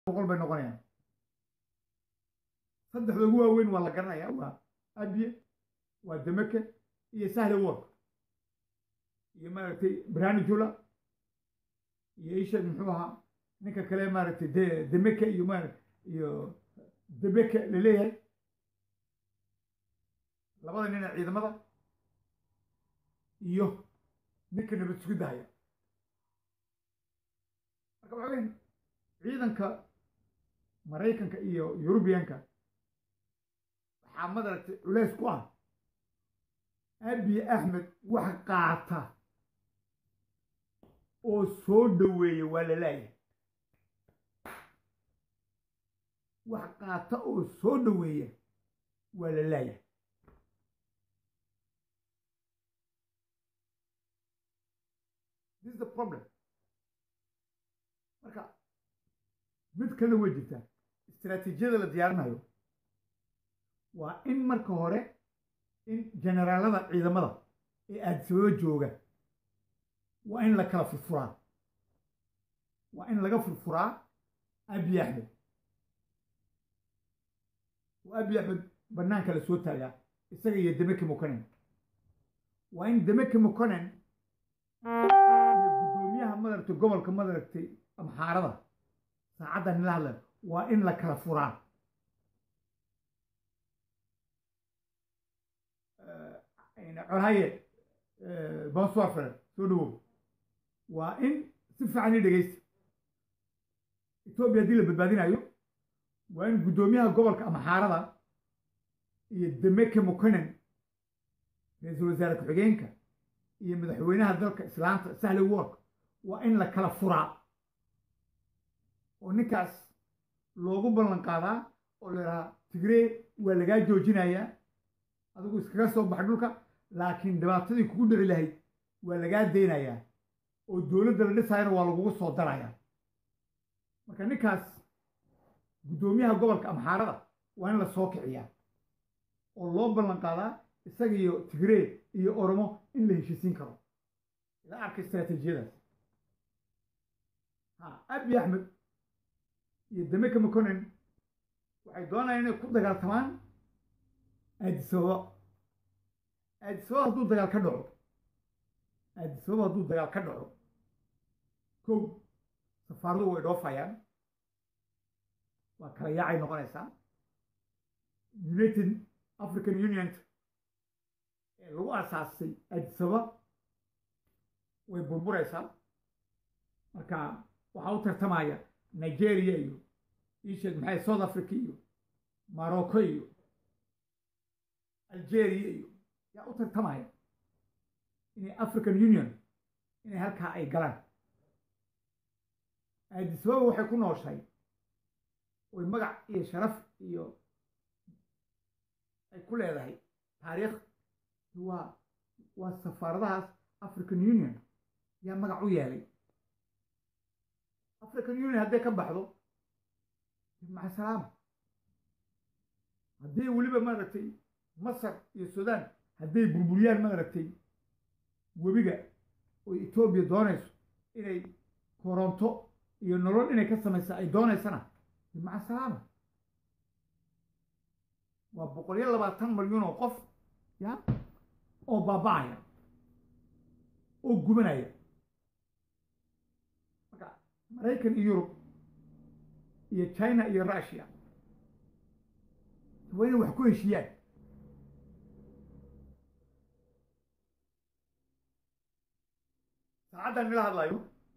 boqol bay noqonayaan saddexda ugu waaweyn waa la garanayaa waa abiye waa demeke iyo sahle work iyo maaragtay brani jula iyo isheeg muxuu ahaa ninka kale maaragtay de demeke iyo ma iyo debeke laleeyahay labada nin ee ciidamada iyo ninka nabad sugidda haya marka waxa weyn ciidanka maraykanka iyo yurubiyanka waxaa madaragtay culeys ku ah abiy axmed wax qaata oo soo dhoweeya waa la laayahay wax qaata oo soo dhoweeya waa la laayahay this is the problem marka mid kale way jirtaa istaraatiijiyada la diyaarinayo waa in marka hore in generaalada ciidamada ee aadisababa jooga waa in la kala furfuraa waa in laga furfuraa abiy axmed oo abiy axmed banaanka la soo taagaa isaga iyo demeke mukonen waa in demeke mukonen iyo guddoomiyaha madaragtay gobolka madaragtay amxaarada saacaddan nila hadla waa in la kala furaa colhaye bonsoir frere soo dhawow waa in si fiican ii dhegeysta etoobiya haddii la badbaadinayo waa in guddoomiyaha gobolka amxaarada iyo demeke mukonen ra-iisul wasaare ku-xigeenka iyo madaxweynaha dalka islaanta sahle work waa in la kala furaa oo ninkaas loogu ballan qaadaa oo la idhahaa tigree waa lagaa joojinayaa adigu iskaga soo bax dhulka laakiin dhibaatadii kugu dhici lahayd waa lagaa daynayaa oo dowladda la dhisayana waa lagugu soo darayaa marka ninkaas guddoomiyaha gobolka amxaarada waa in la soo kiciyaa oo loo ballan qaadaa isaga iyo tigree iyo oromo in la heshiisiin karo ila arka istaraatiijiyadaas ha abiy axmed iyo demeke mukonen waxay doonayaan inay ku dagaaltamaan aadisababa aadisababa hadduu dagaal ka dhaco aadisababa hadduu dagaal ka dhaco kow safaaraduhu way dhoofayaan waa kala yaacay noqonaysaa united african union ee lagu asaasay aadisababa way burburaysaa marka waxaa u tartamaya nigeria iyo iisheeg maxay south africa iyo morocco iyo algeria iyo yaa u tartamaya inay african union inay halkaa ay galaan aadisababa waxay ku nooshahay oy magac iyo sharaf iyo ay ku leedahay taariikh waa waa safaaradahaas african union yaa magac u yeelay african union hadday ka baxdo maca salaama hadday weliba maaragtay masar iyo sudan hadday burburiyaan maaragtay webiga oo etoobiya doonayso inay koronto iyo nolol inay ka samaysa ay doonaysana maca salaama waa boqol iyo labaatan malyuun oo qof ya oo baaba'aya oo gubanaya marka maraykan iyo yurub iyo china iyo russia waa inay wax ku heshiiyaan saacaddan nila hadlayo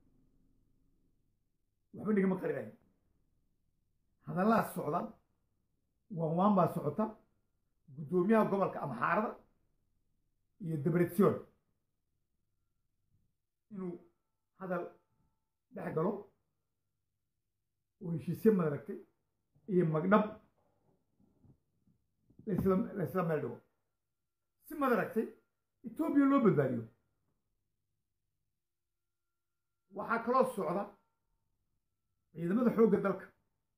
waxba nigama qarinayo hadallaas socda waan waan baa socota guddoomiyaha gobolka amxaarada iyo debretsion inuu hadal dhex galo oo heshiisye madaragtay iyo magdhab lasla laysla meel dhigo si madaragtay etoobiya loo badbaadiyo waxaa kaloo socda ciidamada xoogga dalka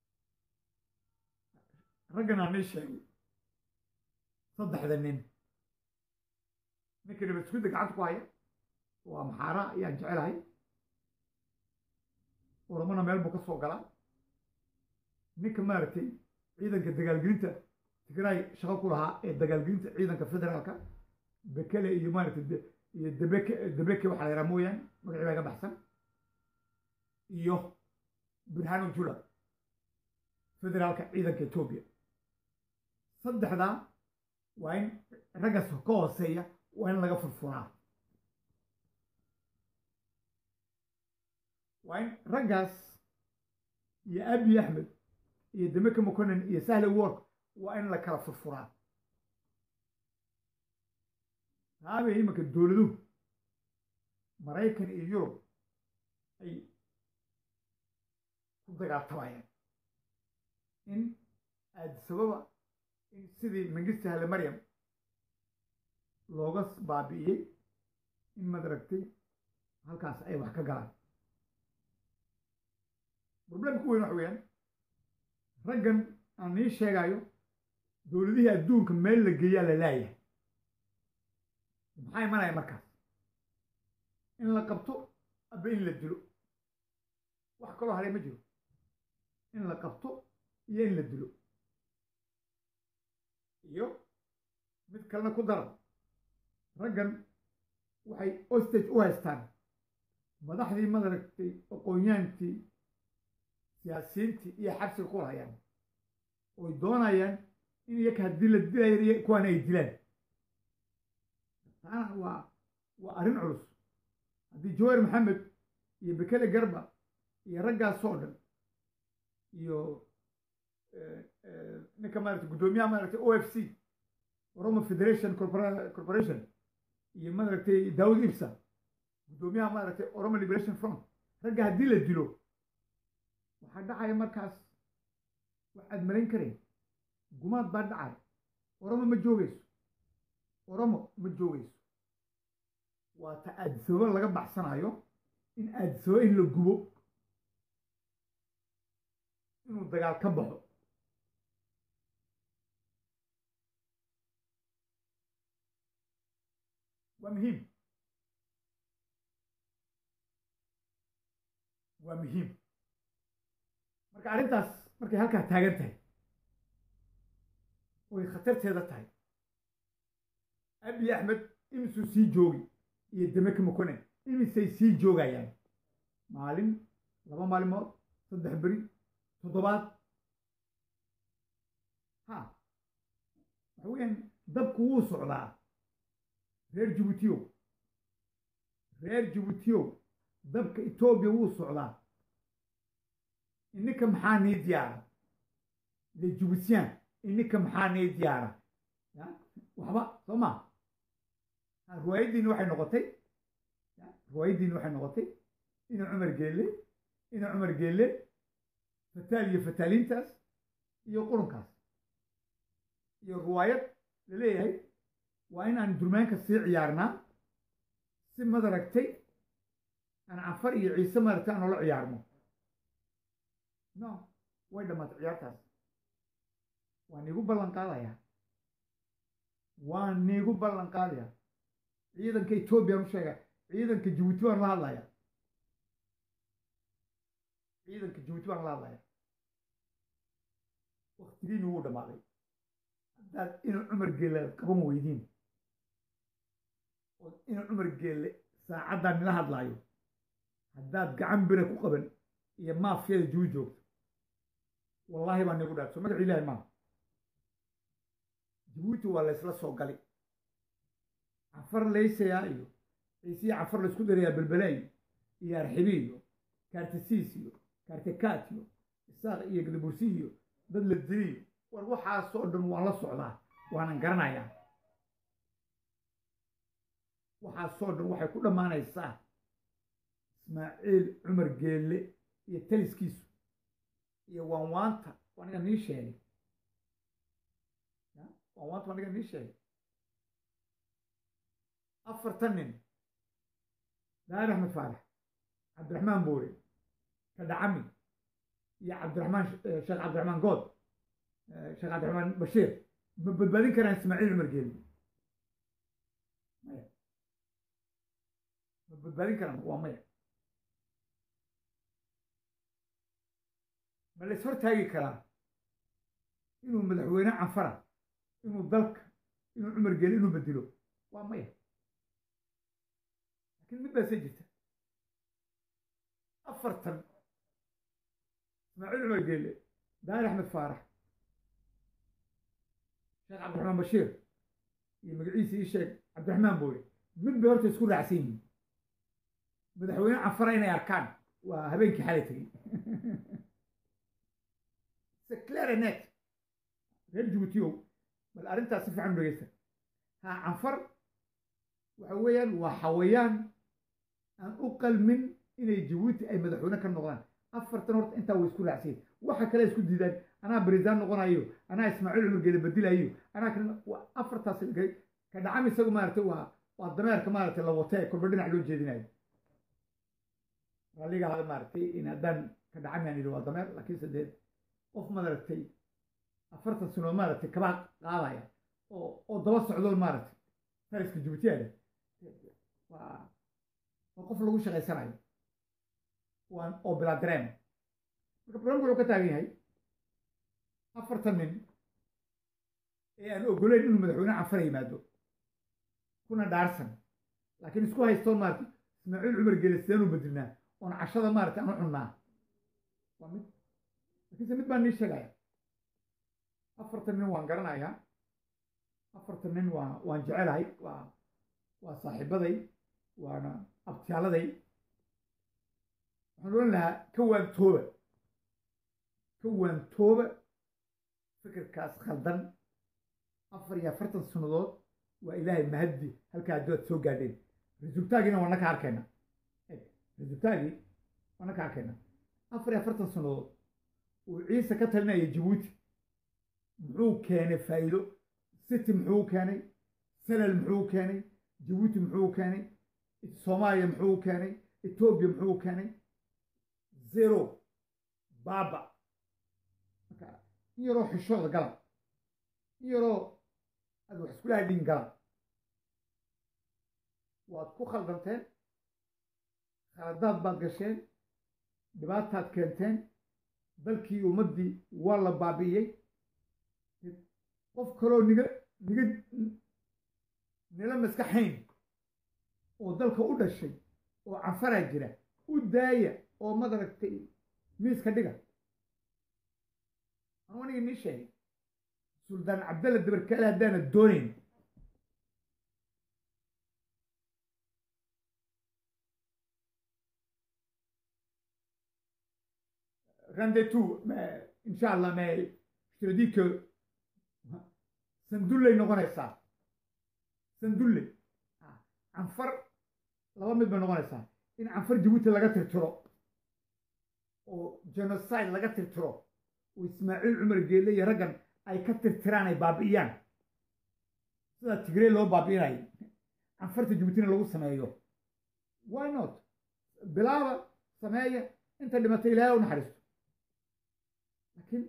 raggan aan ii sheegay saddexda nin ninka nabadsugidda gacanta ku haya oo amxaara ayaan jecelahay oromona meel buu ka soo galaa ninka maaragtay ciidanka dagaalgelinta tigraay shaqo ku lahaa ee dagaalgelinta ciidanka federaalka bekele iyo maaragtay iyo debeke debeke waxaa la yidhaha mooyaane magacii baa iga baxsan iyo burhanu jula federaalka ciidanka etoobiya saddexdaa waa in raggaas ka hooseeya waa in laga furfuraa waa in raggaas iyo abiy axmed iyo demeke moconen iyo sahle work waa in la kala furfuraa taabay imanka dowladuhu maraykan iyo yurub ay ku dagaaltamayeen in aadisababa in sidii mangista hale maryam looga baabi'iyey in madaragtay halkaas ay wax ka galaan problemka weyn waxa weeyaan raggan aan nii sheegayo dowladihii adduunka meel la geeyaa la laayahay maxaa imanaya markaas in la qabto aba in la dilo wax kaloo haray ma jiro in la qabto iyo in la dilo iyo mid kalena ku daran raggan waxay ostage u haystaan madaxdii madaragtay aqoonyaantii siyaasiyiintii iyo xabsiga ku hayaan oy doonayaan in iyaka haddii la dilayo kuwaana ay dilaan taana waa waa arrin culus haddii jawar maxamed iyo bekele garba iyo raggaasoo dhan iyo ninka maaragtay guddoomiyaha maaragtay o f c oromo federation corporation iyo maaragtay daawud ibsa guddoomiyaha maaragtay oromo liberation front ragga haddii la dilo waxaa dhacaya markaas waxaad malayn karayn gumaad baa dhacaya oromo ma joogayso oromo ma joogayso waa ta aadisababa laga baxsanayo in aadisababa in la gubo inuu dagaal ka baxo waa muhiim waa muhiim marka arrintaas markay halkaa taagan tahay oy khatarteeda tahay abiy axmed imisuu sii joogi iyo demeke moconen imisay sii joogayaan maalin laba maalimood saddex beri toddobaad ha waxa weeyaan dabku wuu socdaa reer jibuutiyow reer jibuutiyow dabka etoobiya wuu socdaa ininka maxaa nii diyaara le jibuutiyaan ininka maxaa nii diyaara waxba soo ma riwaayaddiini waxay noqotay riwaayaddiini waxay noqotay ina cumar geelle ina cumar geelle fataal iyo fataaliintaas iyo qurunkaas iyo riwaayad la leeyahay waa in aan durmaanka sii ciyaarnaa si madaragtay aan cafar iyo ciise maaragtay aan oola ciyaarno no way dhammaatay ciyaartaas waa niigu ballan qaadayaa waa niigu ballan qaadayaa ciidanka etoobiyaan u sheega ciidanka jibuuti baan la hadlaya ciidanka jibuuti baan la hadlaya waktigiini wuu dhammaaday haddaad ina cumar geelle aad qaban weydiin oo ina cumar geelle saacaddan nila hadlaayo haddaad gacan bira ku qaban iyo maafiyada jibuuti joogto wallaahi baa niigu dhaarso magac ilaahi maaha jibuuti waa laysla soo gali cafar laysayaa iyo ciisiya cafar laysku darayaa belbelaayo iyo arxibi iyo kaartisiis iyo kaartekaat iyo isaaq iyo gadabursi iyo dad la diliyo war waxaasoo dhan waan la socdaa waanan garanayaa waxaasoo dhan waxay ku dhammaanaysaa ismaaciil cumar geelle iyo taliskiisu iyo waanwaanta aniga nii sheegay waanwaanta aniga nii sheegay afartan nin daar axmed faarax cabdiraxmaan boore kadhacami iyo cabdiraxmaan sheekh cabdiraxmaan good sheekh cabdiraxmaan bashiir ma badbaadin karaan ismaaciil cumar geeli maya ma badbaadin karaan waa maya ma la is hortaagi karaa inuu madaxweyne canfara inuu dalka inuu cumar geele inuu bedelo waa maya laakiin mid baasee jirta afartan ismaaciil cumar geele daahir axmed faarax sheekh cabdiraxmaan bashiir iyo magaciisa ii sheeg cabdiraxmaan boole mid bay horta isku raacsan yihiin madaxweyne canfara inay arkaan waa habeenkii xalay tegey seclarinet reer jibuutiyow bal arrintaas si fiican u dhegeysta ha canfar waxa weeyaan waa xawayaan aan u qalmin inay jibuuti ay madaxweyne ka noqdaan afartan horta intaa way isku raacsayen waxa kale isku diidaan anaa barisaan noqonayo anaa ismaaciil cumar geele bedilayo anaa afartaas ka dhacam isagu maaragtay waa waa dameerka maaragtay la wata ee kolba dhinac loo jeedinayo ralliga hada maaragtay in haddaan ka dhacam yaan yidhi waa dameer laakiinse dee qof maaragtay afartan sanood maaragtay kabaa qaadaya oo oo daba socdo maaragtay fariska jibuutiyaada waa waa qof lagu shaqaysanayo waan oo bilaa dareema marka barnaamku wuxuu ka taagan yahay afartan nin ee aan ogoleyn inuu madaxweyne canfara yimaado kuna dhaarsan laakiin isku haystoon maaragtay ismaaciil cumar geele sideen u bedelnaa oon cashada maaragtay aan u cunnaa waa mid laakiinse mid baan nii sheegaya afartan nin waan garanayaa afartan nin waa waan jecelahay waa waa saaxiibaday waana abtiyaaladay waxaan odhan lahaa ka waantooba ka waantooba fikirkaas khaldan afar iyo afartan sannadood waa ilaahay mahaddi halkaa adduad soo gaadheen resultaagiina waana ka arkayna resultaagii waana ka arkayna afar iyo afartan sannadood uu ciise ka talinaya jibuuti muxuu keenay faa'iido city muxuu keenay salal muxuu keenay jibuuti muxuu keenay soomaaliya muxuu keenay etoobiya muxuu keenay zero baaba marka in yaroo xishooda gala in yaroo aad wax iskula hadhin gala waad ku khaldanteen khaladaad baad gasheen dhibaataad keenteen dalkii ummaddii waa la baabi'iyey qof kaloo niga niga nila maskaxayn oo dalka u dhashay oo canfaraa jira u daaya oo madaragtay miiska dhiga anu aniga nii sheegay suldaan cabdalla dabarkaale haddaana doonayn rendez-vous insha allah mais je te dis que sandulley noqonaysaa sandulley canfar laba mid bay noqonaysaa in canfar jibuuti laga tirtiro oo genocide laga tirtiro oo ismaaciil cumar geelle iyo raggan ay ka tirtiraan ay baabi'iyaan sida tigrey loo baabi'inayo canfarta jibuutina lagu sameeyo why not bilaaba sameeya inta dhimatay ilaahay u naxariisto laakiin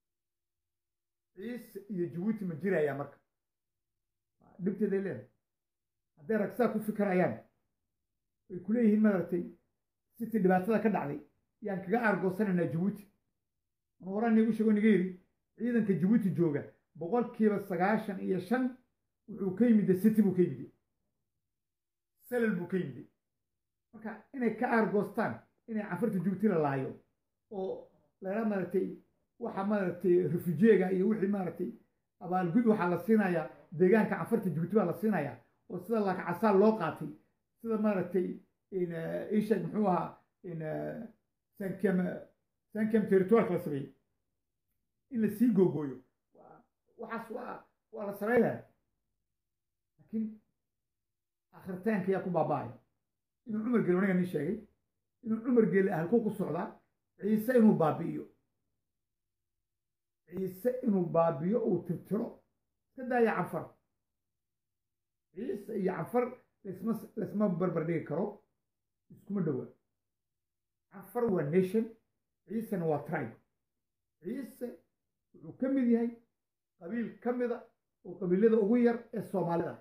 ciise iyo jibuuti ma jiraya marka dhibteeday leedahay hadday ragsaa ku fikirayaan ay ku leeyihiin maaragtay sitii dhibaatada ka dhacday yaan kaga aargoosanaynaa jibuuti anu horaan niigu sheego niga yidhi ciidanka jibuuti jooga boqolkiiba sagaashan iyo shan wuxuu ka yimide city buu ka yimide salal buu ka yimide marka inay ka aargoostaan inay canfarta jibuuti la laayo oo laga maaragtay waxa maaragtay refujiega iyo wixii maaragtay abaalgud waxaa la siinayaa deegaanka canfarta jibuuti baa la siinayaa oo sida lakacasaa loo qaatay sida maaragtay isheeg muxuu ahaa sankem sankem territorialka la sameeyey in la sii googooyo waxaas waa waa la sameynaya laakiin akhritaanka yaa ku baaba'aya inuu cumar geele aniga nii sheegay inuu cumar geele ahalku ku socdaa ciise inuu baabi'iyo ciise inuu baabi'iyo uu tirtiro iska daaya canfar ciise iyo canfar lasma laisma barbar dhigi karo iskuma dhowa canfar waa nation ciisena waa tribe ciise wuxuu ka mid yahay qabiil ka mida oo qabiilada ugu yar ee soomaalida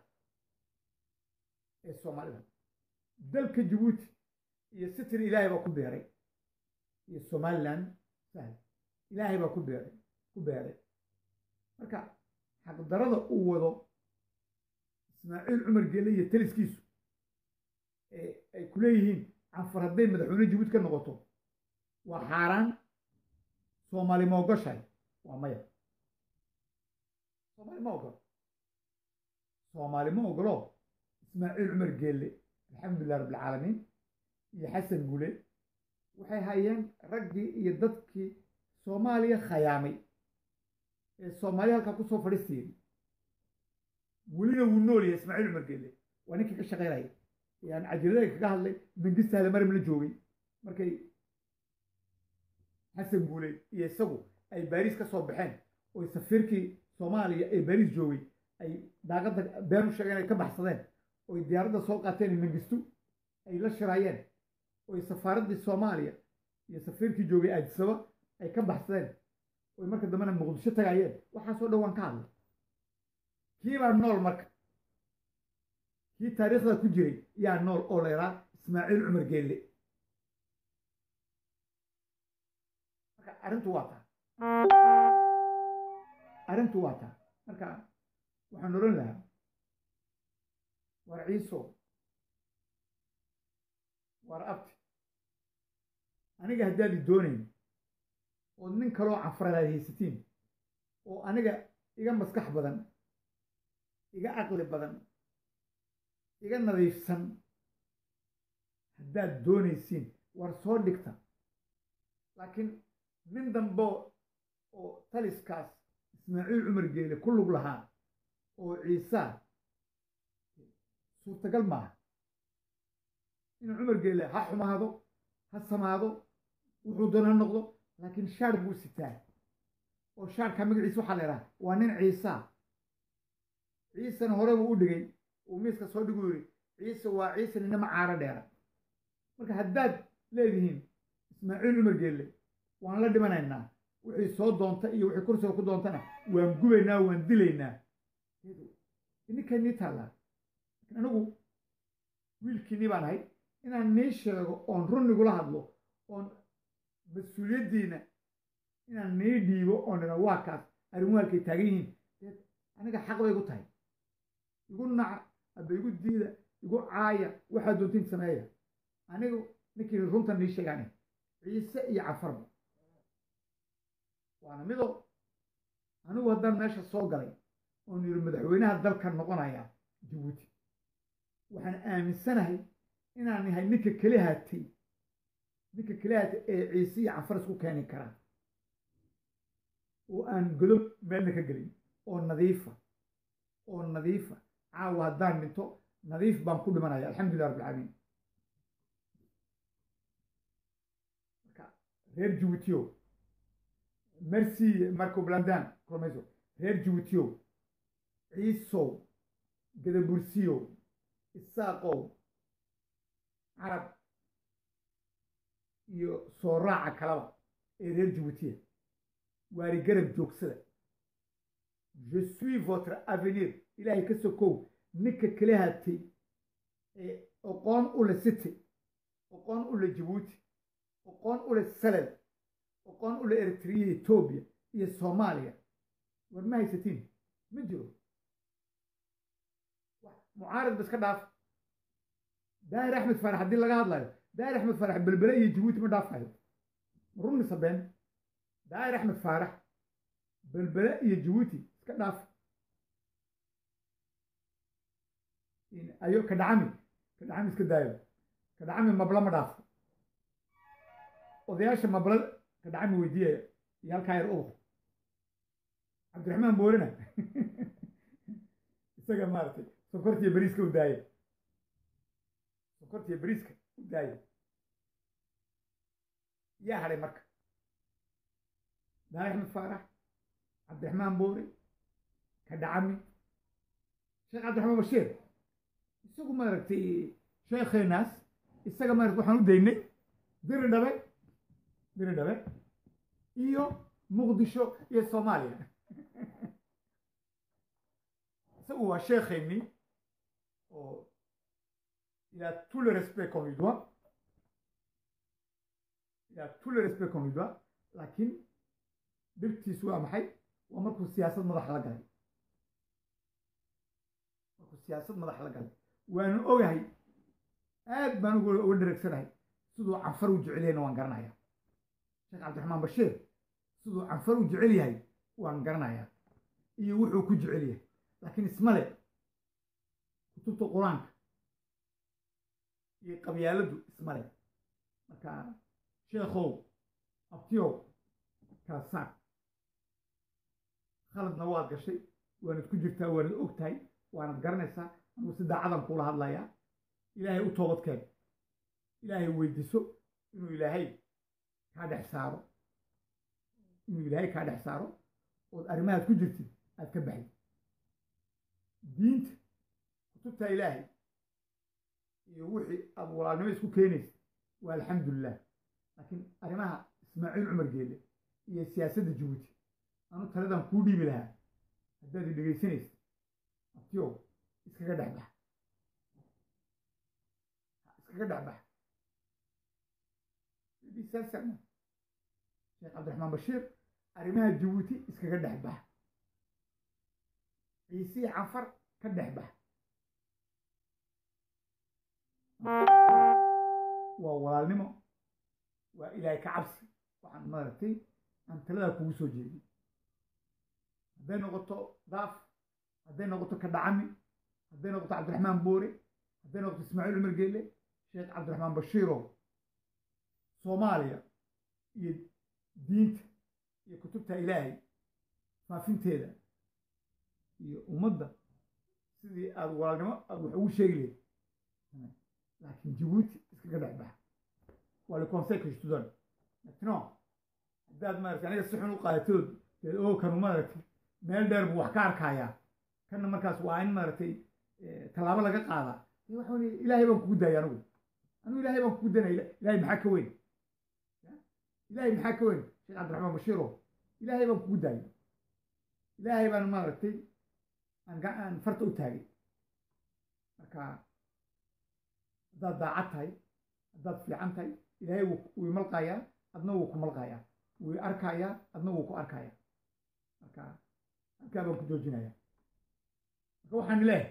ee soomaalida dalka jibuuti iyo sitin ilaahay baa ku beeray iyo somaliland sahl ilaahay baa ku beeray ku beeray marka xaqdarada uu wado ismaaciil cumar geelle iyo taliskiisu ay ku leeyihiin canfar hadday madaxweyne jabuuti ka noqoto waa xaaraan soomaali ma ogoshahay waa maya soomaali ma ogolo soomaali ma ogolo ismaaciil cumar geelle alxamdulilah rabbilcaalamiin iyo xasan gule waxay hayeen raggii iyo dadkii soomaaliya khayaamay ee soomaaliya halkaa kusoo fadhiistayay welina wuu nool yahay ismaaciil cumar geelle waa ninkii ka shaqaynaya yani cajiradada kaga hadlay mengista halemarim la joogay markay xasan guule iyo isagu ay baariis ka soo baxeen oo safiirkii soomaaliya ee baariis joogay ay daaqadda been u sheegeen ay ka baxsadeen oy diyaaradda soo qaateen mengistu ay la shiraayeen oy safaaraddii soomaaliya iyo safiirkii joogay aadisaba ay ka baxsadeen oy marka dambena muqdisho tagayeen waxaasoo dhan waan ka hadlay kiibaa nool marka kii taariikhda ku jiray yaa nool oo la yidhaha ismaaciil cumar geelle marka arrintu waa taa arrintu waa taa marka waxaan odhan lahaa war ciiso war abti aniga haddaad i doonayn ood nin kaloo canfareed aad haysatiin oo aniga iga maskax badan iga caqli badan iga nadiifsan haddaad doonaysiin war soo dhigta laakiin nin dambe oo taliskaas ismaaciil cumar geele ku lug lahaa oo ciisaa suurtagal maaha inuu cumar geele ha xumaado ha samaado wuxuu doon ha noqdo laakiin shaar buu sitaa oo shaarka magaciisa waxaa la idhaha waa nin ciisaa ciisana hore buu u dhigay uu miiska soo dhigu yidhi ciise waa ciise ninama caaro dheera marka haddaad leedihiin ismaaciil cumar geelle waan la dhimanaynaa wixii soo doonta iyo wixii kursiga ku doontana waan gubaynaa waan dilaynaa ininkaa nii taallaa lakin anigu wiilkiinii baan ahay inaan nii sheego oon run igula hadlo oon mas-uuliyaddiina inaan nii dhiibo oon idha waa kaas arrin waalkay taagan yihiin aniga xaq bay igu tahay igu naca aba igu diida igu caaya waxaa doontiin sameeya anigu ninkii runtan nii sheegaane ciise iyo cafarba waana midoo anigu haddaan meesha soo galay oon yidhi madaxweynaha dalka noqonaya jabuuti waxaan aaminsanahay inaan yahay ninka keli haatay ninka keli haatay ee ciise iyo cafar isku keeni karaa oo aan godob meelna ka gelin oo nadiifa oo nadiifa caawa haddaan dhinto nadiif baan ku dhimanaya alxamdulilah rabbilcaalamiin marka reer jabuutiyo merci marco blandan promeso reer jabuutiyo ciisow gadabursiyo isaaqow carab iyo soo raaca kalaba ee reer jabuutiya waari garab joogsada je suis votre avenir ilaahay ka sokow ninka kala hatay ee oqoon u le city oqoon u le jabuuti oqoon u le salel oqoon u le eritrea etoobiya iyo soomaaliya war ma haysatiin ma jiro mucaarad ba iska dhaaf daahir axmed faarax haddii laga hadlayo daahir axmed faarax belbele iyo jabuuti ma dhaafayo ma run mise been daahir axmed faarax belbele iyo jabuuti iska dhaaf ayo kadhacami kadhacami iska daayo kadhacami mabla ma dhaafo odayaasha mabla kadhacami weydiiyaya iyo halkaa yar ubux cabdiraxmaan boorina isaga maaragtay sonkortiiyo beriiska u daaya sonkortiiyo beriiska u daaya yaa hadhay marka daahir axmed faarax cabdiraxmaan boore kadhacami sheekh cabdiraxmaan bashiir isagu maaragtay sheekheenaas isaga maarata waxaan u daynay diri dhabe diri dhabe iyo muqdisho iyo soomaaliya isagu waa sheekheennii oo il a tout le respect qu'on lui doit il a tout le respect qu'on lui doit laakiin dhibtiisu waa maxay waa markuu siyaasad madax la galay markuu siyaasad madax la galay waanu ogahay aad baan uga dhereegsanahay siduu canfar u jecel yahayna waan garanayaa sheekh cabdiraxmaan bashiir siduu canfar u jecel yahay waan garanayaa iyo wuxuu ku jecel yahay laakiin ismale kutubta qur-aanka iyo qabyaaladdu ismale marka sheekhow abtiyow kala saar khaladna waad gashay waanad ku jirtaa waanad og tahay waanad garanaysaa anugu si daacadan kuula hadlayaa ilaahay u toobadkeen ilaahay weydiiso inuu ilaahay kaa dhex saaro inuu ilaahay kaa dhex saaro ood arrimahaad ku jirtid aad ka baxid diinta kutubta ilaahay iyo wixii aad walaalnimo isku keenaysa waa alxamdulilah laakiin arrimaha ismaaciil cumar geele iyo siyaasadda jabuuti anu taladan kuu dhiibi lahaa haddaad i dhegaysanaysa abtiyow iskaga dhex bax iskaga dhex bax sheekh cabdiraxmaan bashiir arrimaha jabuuti iskaga dhex bax ciisihii canfar ka dhex bax waa walaalnimo waa ilaahay ka cabsi waxaan maaragtay aan taladaa kugu soo jeedin hadday noqoto daaf hadday noqoto ka dhacami hadday noqoto cabdiraxmaan boore hadday noqoto ismaaciil cumar geele sheekh cabdiraxmaan bashiirow soomaaliya iyo diinta iyo kutubta ilaahay faafinteeda iyo ummadda sidii aada walaalnimo aada wax ugu sheegi lahayd laakiin jabuuti iskaga dhex baxa waa liconseil que je te donne maintenant haddaad maaragtay aniga si xun u qaadatood dee oo kanu maaragtay meel dheer buu wax ka arkayaa kanna markaas waa in maaragtay tallaabo laga qaadaa waxa weye ilaahay baan kugu daaya anigu anigu ilaahay baan kugu danaya ilaahay maxaa ka weyn ilaahay maxaa ka weyn sheekh cabdiraxmaan bashiiro ilaahay baan kugu daaya ilaahay baan maaragtay aan farta u taagay marka haddaad daacad tahay haddaad fiican tahay ilaahay wuu imalqayaa adna wuu ku malqayaa wuu i arkayaa adna wuu ku arkayaa marka halkaa baan ku joojinayaa marka waxaan leehay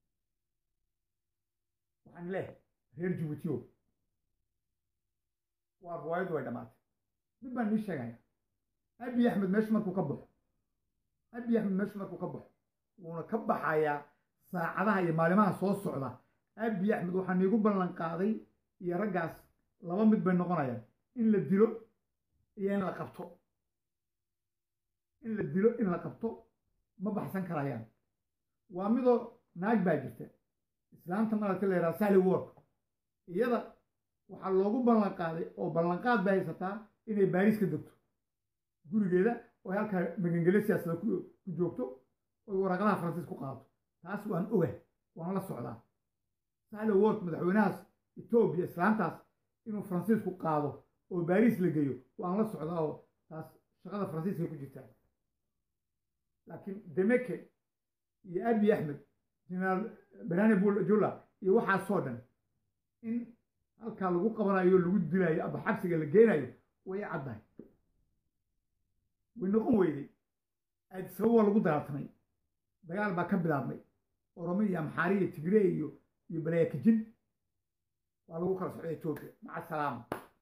waxaan leehay reer jabuutiyo waa riwaayadu way dhammaatay mid baan nii sheegaya abi axmed meeshu markuu ka baxo abi axmed meeshu markuu ka baxo wuuna ka baxayaa saacadaha iyo maalimaha soo socda abi axmed waxaa niigu ballan qaaday iyo raggaas laba mid bay noqonayaan in la dilo iyo in la qabto in la dilo in la qabto ma baxsan karayaan waa midoo naag baa jirta islaanta maaragta la yidhaha sally work iyada waxaa loogu ballan qaaday oo ballanqaad bay haysataa inay baariis ka degto gurigeeda oo halkaa magangele siyaasada ku joogto oy waraqadaha faransiis ku qaadato taas waan ogah waan la socdaa sally work madaxweynahaas etoobiya islaantaas inuu faransiisku qaado oo baariis la geeyo waan la socdaa oo taas shaqada faransiiska ku jirtaa laakiin demeke iyo abi axmed generaal benani jula iyo waxaasoo dhan in halkaa lagu qabanayo lagu dilayo aba xabsiga la geenayo way caddahay way noqon weyday aadisaba waa lagu dagaaltamay dagaal baa ka bilaabmay oromo iyo amxaari iyo tigree iyo iyo balaayakajin waa lagu kala socday etoobiya maca salaama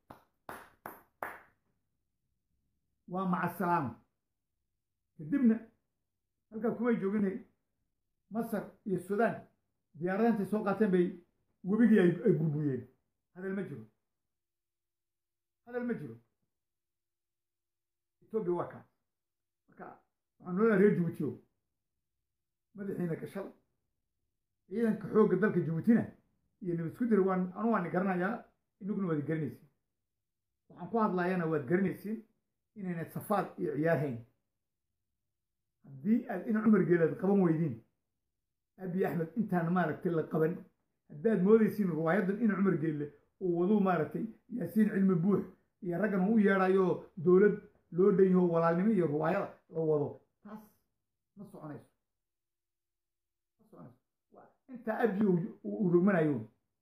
waa maca salaama kadibna halkaa kumay jooginay masar iyo suudaan diyaarada intay soo qaateen bay webigii ay burburiyeen hadal ma jiro hadal ma jiro etoobiya waa kaas marka waxaan noolaa reer jabuutiyo madaxiina gashada ciidanka xoogga dalka jabuutina iyo nabad isku dira waan anu waani garanayaa inaguna waad garanaysiin waxaan ku hadlayana waad garanaysiin inayna safaad iyo ciyaar hayn haddii aad ina cumar geelaad qaban weydiin abi axmed intaan maaragtay la qaban haddaad moodaysiin riwaayadan ina cumar geelle uu waduu maaragtay yaasiin cilmi buux iyo raggan uu u yeedhayo dowlad loo dhan yaho walaalnimo iyo riwaayada la wado taas ma soconayso ma soconayso inta abyi uu rogmanayo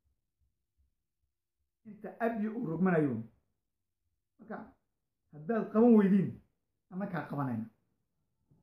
inta abyi uu rogmanayo marka haddaad qaban weydiin annakaa qabanayna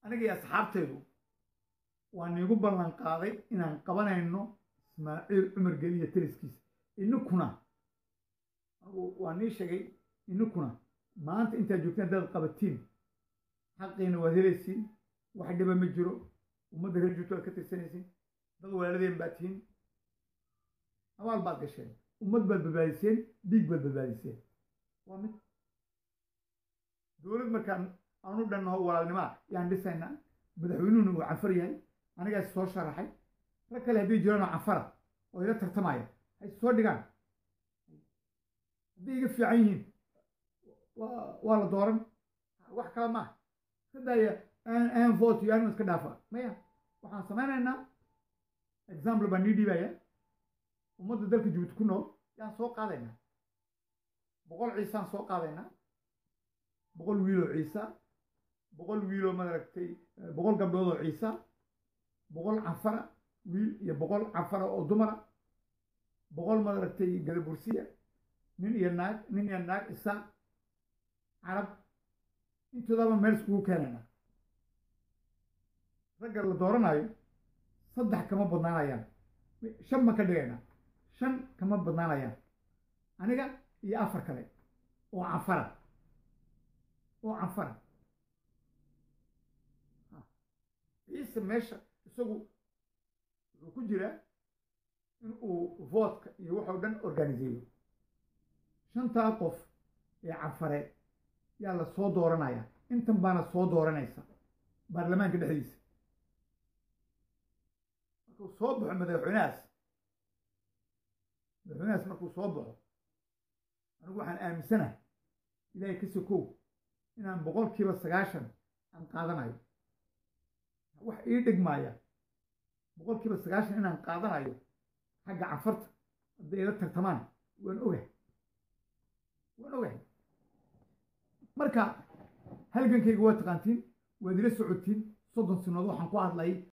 aniga iyo asxaabtaydu waa niigu ballan qaaday inaan qabanayno ismaaciil cumar geliya taliskiisa ininkuna anigu waa nii sheegay ininkuna maanta intaad joogteen haddaad qabatiin xaqiina waad helaysiin wax dhiba ma jiro ummadda reer juurta waad ka tirsanaysiin dad walaaladeen baad tihiin abaal baad gasheen ummad baad badbaadiseen dhiig baad badbaadiseen waa mid dowlad markaan aanu dhannaho walaalnimaa yaan dhisaynaa madaxweynuhuna uu cafar yahay anigaas soo sharaxay rag kale hadday jiraanoo cafara oo ila tartamaya hay soo dhigaan hadday iga fiican yihiin waa la dooran wax kale maaha iska daaya aan vote iyo aan iska dhaafa maya waxaan samaynaynaa example baan nii dhiibaya ummadda dalka jabuuti ku nool yaan soo qaadaynaa boqol ciisaan soo qaadaynaa boqol wiiloo ciisa boqol wiiloo maaragtay boqol gabdhood oo ciisa boqol cafara wiil iyo boqol cafara oo dumara boqol maaragtay gadabursiya nin iyo naag nin iyo naag isa carab intoodaba meel iskugu keenayna ragga la dooranayo saddex kama badnaanayaan shan ma ka dhigayna shan kama badnaanayaan aniga iyo afar kale oo cafara oo cafara ciise meesha isagu wuxuu ku jiraa in uu voodka iyo waxoo dhan organiseeyo shantaa qof ee cafareed yaa la soo dooranaya intan baana soo dooranaysa baarlamaanka dhexdiisa markuu soo baxo madaxweynahaas madaxweynahaas markuu soo baxo anigu waxaan aaminsanahay ilaahay ka sokow inaan boqolkiiba sagaashan aan qaadanayo wax ii dhigmaaya boqolkiiba sagaashan inaan qaadanayo xagga cafarta hadday ila tartamaan waan ogahay waan ogahay marka halgankayga waa taqaantiin waad ila socotiin soddon sanadood waxaan ku hadlayay